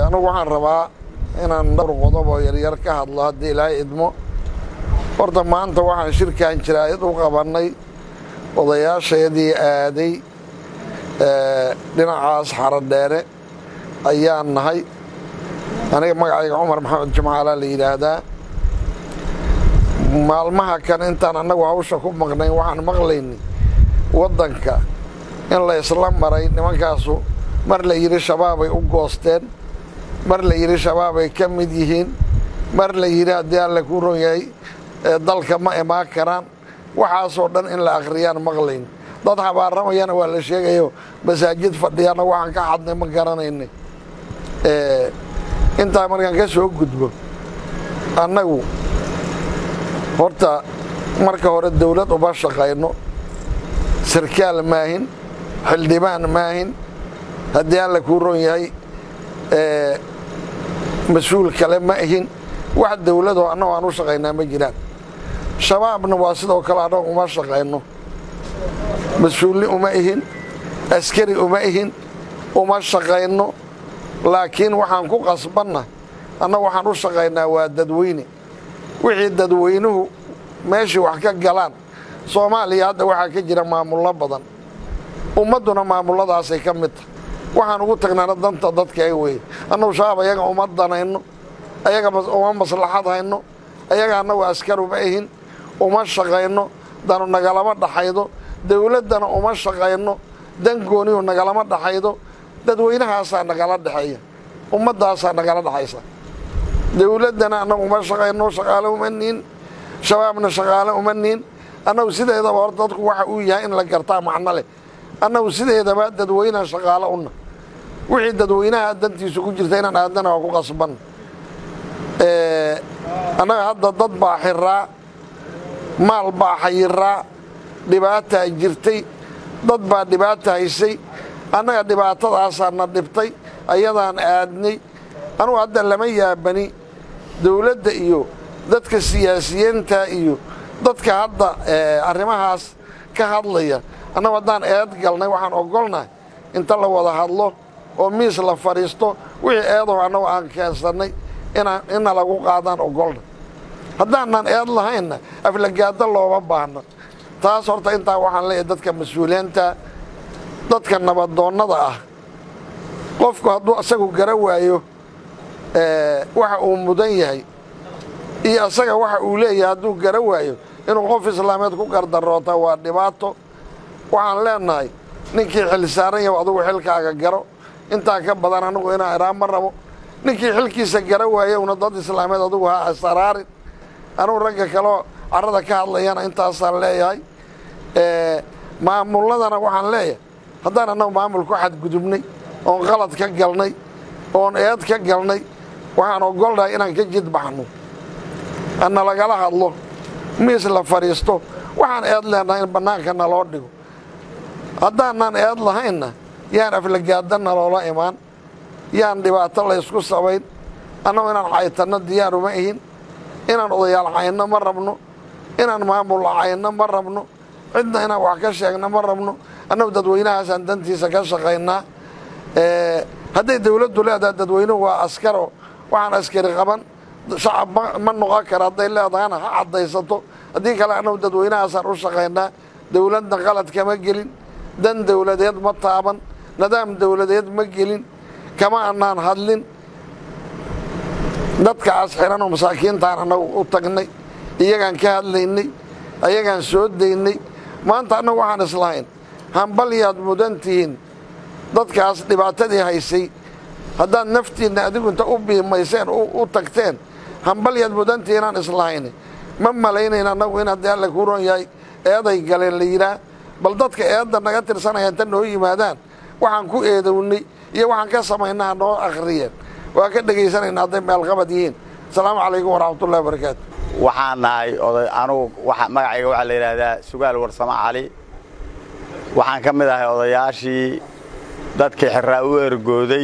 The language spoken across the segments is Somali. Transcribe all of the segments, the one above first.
anugu waxaan rabaa inaan dhowr qodob oo yaryar ka hadlo haddii ilaahay idmo horta maanta waxaan shirkan jiraayad u qabannay odayaasheedii aaday dhinacaas xaradheere ayaan nahay aniga magacayga cumar maxamed jimcaalaa la yidhaahdaa maalmaha kan intaan annagu hawsha ku maqnayn waxaan maqlaynay waddanka in la isla maray nimankaasu mar la yidhi shabaabay u goosteen mar la yidhi shabaabay ka mid yihiin mar la yidhi haddii alle kuu ron yahay dalka ma imaan karaan waxaasoo dhan in la akhriyaan maqlayn dad xabaaramayana waa la sheegayo masaajid fadhiyana waxaan ka xadnay ma garanaynay intaa markaan ka soo gudbo annagu horta marka hore dawlad uma shaqayno sarkaal maahin xildhibaan maahin haddii alla kuu ron yahay mas-uul kale ma ihin wax dawladoo annago aan u shaqaynaa ma jiraan shabaabna waa sidoo kale annago uma shaqayno mas-uulni uma ihin askari uma ihin uma shaqayno laakiin waxaan ku qasbanna annagu waxaan u shaqaynaa waa dadweyne wixii dadweynuhu meeshii wax ka galaan soomaaliya hadda waxaa ka jira maamullo badan ummadduna maamulladaasay ka mid tahay waxaan ugu tagnaana danta dadka ay weeye annagu shabaab ayaga uma danayno ayaga uma maslaxad hayno ayaga annagu askar uma ihin uma shaqayno danu nagalama dhaxaydo dawladdana uma shaqayno dan gooniyu nagalama dhaxaydo dadweynahaasaa nagala dhexeeya ummaddaasaa nagala dhexaysa dawladdana annagu uma shaqayno shaqaale uma niin shabaabna shaqaale uma niin annagu sideedaba hor dadku waxa uu yahay in la gartaa macno leh annagu sideedaba dadweynaha shaqaale una wixii dadweynaha dantiisu ku jirta inaan aadana waa ku qasban annaga hadda dad baa xiraa maal baa xayiraa dhibaataa jirtay dad baa dhibaata haysay annaga dhibaatadaasaa na dhibtay ayadaan aadnay anugu hadda lama yaabani dawladda iyo dadka siyaasiyiinta iyo dadka hadda arrimahaas ka hadlaya annagu haddaan eed galnay waxaan ogolnahay inta la wada hadlo oo miis la fadhiisto wixii eedaho annagu aan keensannay inna lagu qaadaan ogolna haddaanan eed lahaynna aflagaado looma baahno taas horta intaa waxaan leeyahay dadka mas-uuliyiinta dadka nabadoonnada ah qofku hadduu isagu gara waayo waxa uu mudan yahay iyo isaga waxa uu leeyahay hadduu gara waayo inuu qof islaameed ku gardaroota waa dhibaato waxaan leenahay ninkii xil saaran yahu adugu xilkaaga garo intaa ka badan anigu inaan idhaa ma rabo ninkii xilkiisa gara waayowna dad islaameed adugu ha asaraarin anugu ragga kaleo carrada ka hadlayana intaasaan leeyahay maamulladana waxaan leeyahay haddaan annagu maamul ku xadgudubnay oon qalad ka galnay oon eed ka galnay waxaan ogolnahay inaan ka jidbaxno anna lagala hadlo miis la fadhiisto waxaan eed leenahay in bannaanka naloo dhigo haddaanan eed lahaynna yaan aflagaada naloola imaan yaan dhibaato laysku samayn annagu inaan caytanno diyaar uma ihin inaan odayaal cayno ma rabno inaan maamul cayno ma rabno cidna inaan wax ka sheegno ma rabno annagu dadweynahaasaan dantiisa ka shaqaynaa hadday dawladdu leedahay dadweynuhu waa askaro waxaan askari qaban shacab ma noqon kara hadday leedahana ha caddaysato haddii kale annagu dadweynahaasaan u shaqaynaa dawladna qalad kama gelin dan dawladeed ma taaban nidaam dawladeed ma gelin kama annaan hadlin dadkaas xiranoo masaakiintaan annagu u tagnay iyagaan ka hadlaynay ayagaan soo daynay maanta annagu waxaan islahayn hambalyaad mudan tihiin dadkaas dhibaatadii haysay haddaad naftiinna adigu inta u biimayseen u tagteen hambalyaad mudan tihiin aan islahayn ma malaynayn annagu in haddii alle kuu ron yahay eeday galeen la yidhaah bal dadka eedda naga tirsanaya inta noo yimaadaan waxaan ku eedownay iyo waxaan ka samaynaa noo akhriyeen waa ka dhegaysanaynaa hadday meelqabad yihiin asalaamu calaykum waraxmatullahi wabarakaatu waxaan nahay oday anugu magacayga waxaa la yidhaahdaa sugaal warsamo cali waxaan ka mid ahay odayaashii dadkii xiraa u ergooday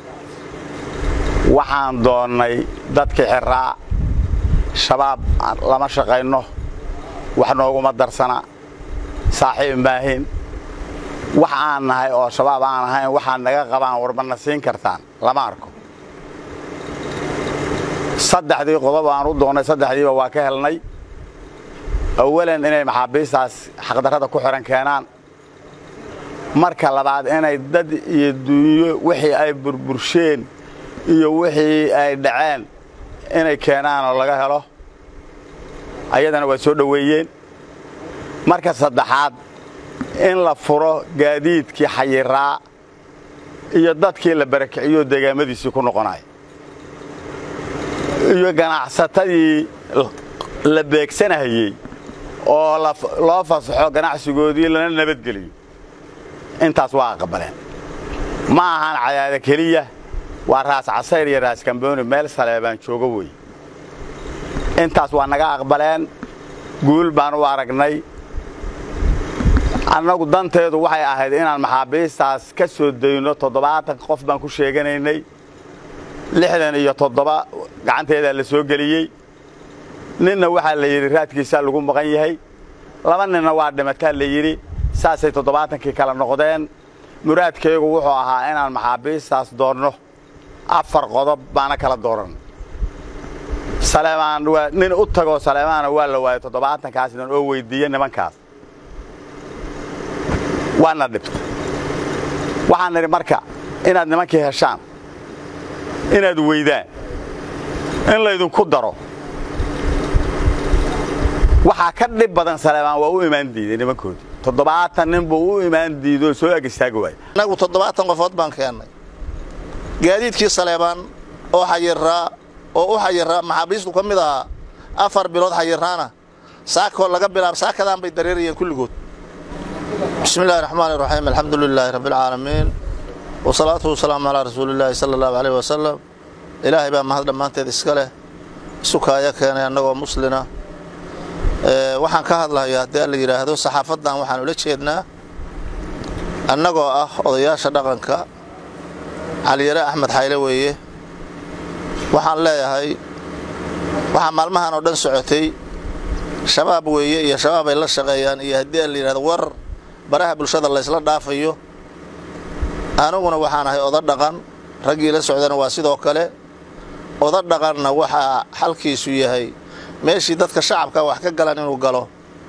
waxaan doonnay dadkii xiraa shabaab lama shaqayno wax nooguma darsana saaxiib maahin wax aan nahay oo shabaab aan ahayn waxaad naga qabaan warmana siin kartaan lama arko saddexdii qodob aan u doonnay saddexdiiba waa ka helnay awalan inay maxaabiistaas xaqdarrada ku xidhan keenaan marka labaad inay dad iyo dunyo wixii ay burbursheen iyo wixii ay dhaceen inay keenaan oo laga helo ayadana waa soo dhoweeyeen marka saddexaad in la furo gaadiidkii xayiraa iyo dadkii la barakiciyoo deegaamadiisii ku noqonaya iyo ganacsatadii la beegsanahayey oo loo fasaxo ganacsigoodii lana nabadgeliyo intaas waa aqbaleen ma ahaan cadaada keliya waa raas casayr iyo raas kambooni meel saleebaan joogo wey intaas waa naga aqbaleen guul baan u aragnay annagu danteedu waxay ahayd inaan maxaabiistaas ka soo dayno toddobaatan qof baan ku sheeganaynay lixdan iyo toddoba gacanteedaa la soo geliyey ninna waxaa la yidhi raadkiisaa lagu maqan yahay laba ninna waa dhimataa la yidhi saasay toddobaatankii kala noqdeen muraadkaygu wuxuu ahaa inaan maxaabiistaas doonno afar qodob baana kala dooran saleemaan waa nin u tagoo saleemaana waa la waayay toddobaatankaas nin oo weyddiiya nimankaas waana dhibta waxaan nidhi marka inaad nimankii heshaan inaad weydaan in laydinku daro waxaa ka dhib badan saleebaan waa u imaan diiday nimankoodii toddobaatan nin buu u imaan diidoo soo ag istaagi waaya annagu toddobaatan qofood baan keennay gaadiidkii saleebaan oo xayiraa oo u xayiraa maxaabiistu ka mid ahaa afar bilood xayiraana saakoo laga bilaab saakadaan bay dareerayeen kulligood bismi illahi raxmaan iraxiim alxamdu lilaahi rabbialcaalamiin wasalaatu wasalaamu calaa rasuulillaahi sala allahu caleyh wasalam ilaahay baa mahad dhammaanteed iska leh isukaaya keenay annagoo muslina waxaan ka hadlahayaa haddii alla yidhaahdo saxaafaddan waxaan ula jeednaa annagoo ah odayaasha dhaqanka caliyare axmed xayle weeye waxaan leeyahay waxaa maalmahan oo dhan socotay shabaab weeye iyo shabaab ay la shaqeeyaan iyo haddii alla yidhahdo war baraha bulshada laysla dhaafayo aniguna waxaan ahay oda dhaqan raggii la socdana waa sidoo kale oda dhaqanna waxaa xalkiisu yahay meeshii dadka shacabka wax ka galan inuu galo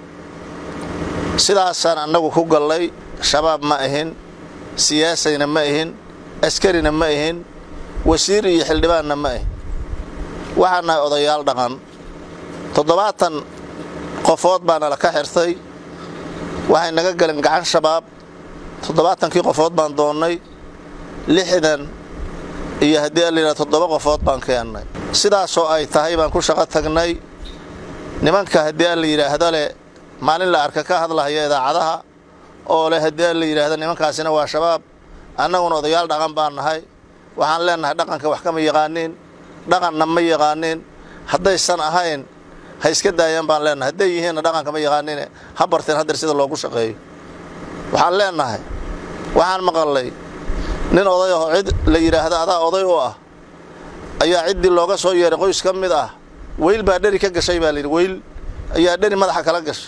sidaasaan annagu ku gallay shabaab ma ahin siyaasayna ma ahin askarina ma ahin wasiir iyo xildhibaanna ma ahin waxaan nahay odayaal dhaqan toddobaatan qofood baana la ka xirtay waxay naga galeen gacan shabaab toddobaatankii qofood baan doonnay lixdan iyo haddii alla yidhahdo toddoba qofood baan keennay sidaasoo ay tahay baan ku shaqo tagnay nimanka haddii alla yidhaahdo leh maalin la arka ka hadlahaya idaacadaha oo leh haddii alla yidhaahdo nimankaasina waa shabaab annaguna odayaal dhaqan baan nahay waxaan leennahay dhaqanka wax kama yaqaaniin dhaqanna ma yaqaaniin haddaysan ahayn ha iska daayaan baan leennahay hadday yihiinna dhaqanka ma yaqaaniine ha barteen hadeer sida loogu shaqeeyo waxaan leennahay waxaan maqallay nin oday aho cid la yidhaahdo adaa oday u ah ayaa ciddii looga soo yeeray qoys ka mid ah weyl baa dheri ka gashay baa layidhi weyl ayaa dheri madaxa kala gashay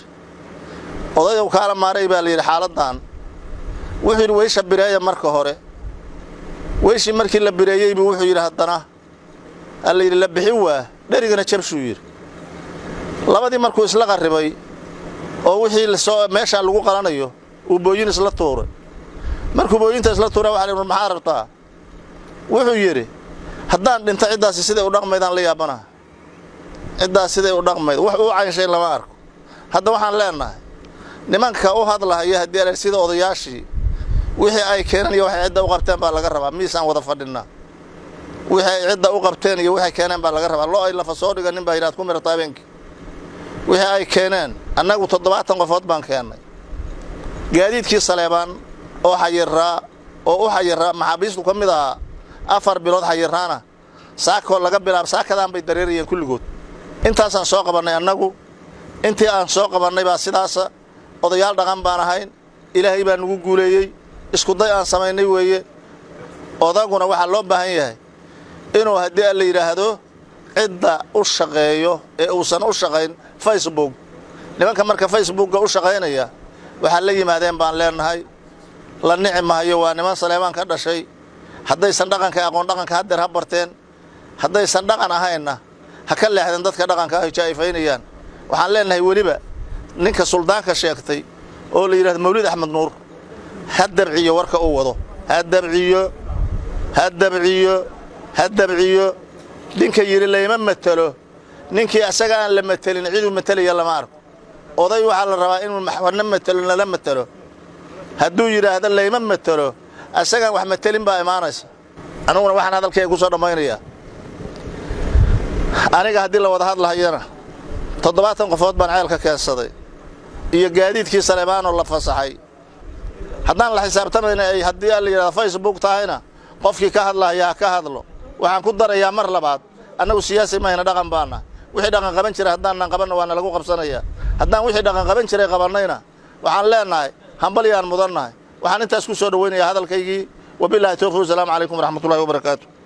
odayow kaala maaray baa layidhi xaaladdan wuxuu yidhi weysha bireeya marka hore weyshii markii la bireeyey buu wuxuu yidhi haddana aa la yidhi la bixin waa dherigana jabshuu yidhi labadii markuu isla qarribay oo wixii lasoo meeshaa lagu qalanayo uu booyin isla tuuray markuu booyinta isla tuura waxa la maxaa rabtaa wuxuu yidhi haddaan dhinto ciddaasi siday u dhaqmaydaan la yaabanaha ciddaas siday u dhaqmayd wax uu caynshay lama arko hadda waxaan leennahay nimanka u hadlahaya haddii ala sida odayaashii wixii ay keeneen iyo waxay cidda u qabteen baa laga rabaa miisaan wada fadhinnaa wixii ay cidda u qabteen iyo waxay keeneen baa laga rabaa loo ay lafa soo dhiganin baa yidhahad ku mirata habeenkii wixii ay keeneen annagu toddobaatan qofood baan keennay gaadiidkii saleebaan oo xayiraa oo u xayiraa maxaabiistu ka mid ahaa afar bilood xayiraana saakoo laga bilaab saakadaan bay dareerayeen kulligood intaasaan soo qabannay annagu intii aan soo qabannay baa sidaasa odayaal dhaqan baan ahayn ilaahay baa nugu guuleeyey iskuday aan samaynay weeye odaguna waxaa loo baahan yahay inuu haddii aan la yidhaahdo cidda u shaqeeyo ee uusan u shaqayn facebook nimanka marka facebookga u shaqaynaya waxaa la yimaadeen baan leennahay la nici mahayo waa niman saleebaan ka dhashay haddaysan dhaqanka aqoon dhaqanka haddeer ha barteen haddaysan dhaqan ahaynna ha ka leexdeen dadka dhaqanka ay jaa'ifaynayaan waxaan leenahay weliba ninka suldaanka sheegtay oo la yidhahdo mawlid axmed nuur ha dabciyo warka uu wado ha dabciyo ha dabciyo ha dabciyo ninka yidhi layma matelo ninkii asaga aan la matelin ciduu matelaya lama arko oday waxaa la rabaa inuu wana matelo nala matelo hadduu yidhaahdo layma matelo asagaan wax matelin baa imaanaysa aniguna waxaan hadalkayga ku soo dhammaynayaa aniga haddii la wada hadlahayana toddobaatan qofood baan ceelka keensaday iyo gaadiidkii saleebaanoo la fasaxay haddaan la xisaabtamayna ay haddii la yidhahdo facebook tahayna qofkii ka hadlahaya ha ka hadlo waxaan ku darayaa mar labaad annagu siyaasi mahayna dhaqan baana wixii dhaqan qaban jiray haddaanan qabanna waana lagu qabsanayaa haddaan wixii dhaqan qaban jiray qabannayna waxaan leenahay hambalyaan mudannahay waxaan intaas ku soo dhowaynayaa hadalkaygii wabilaahi towfiq wasalaamu calaykum waraxmatullahi wabarakaatu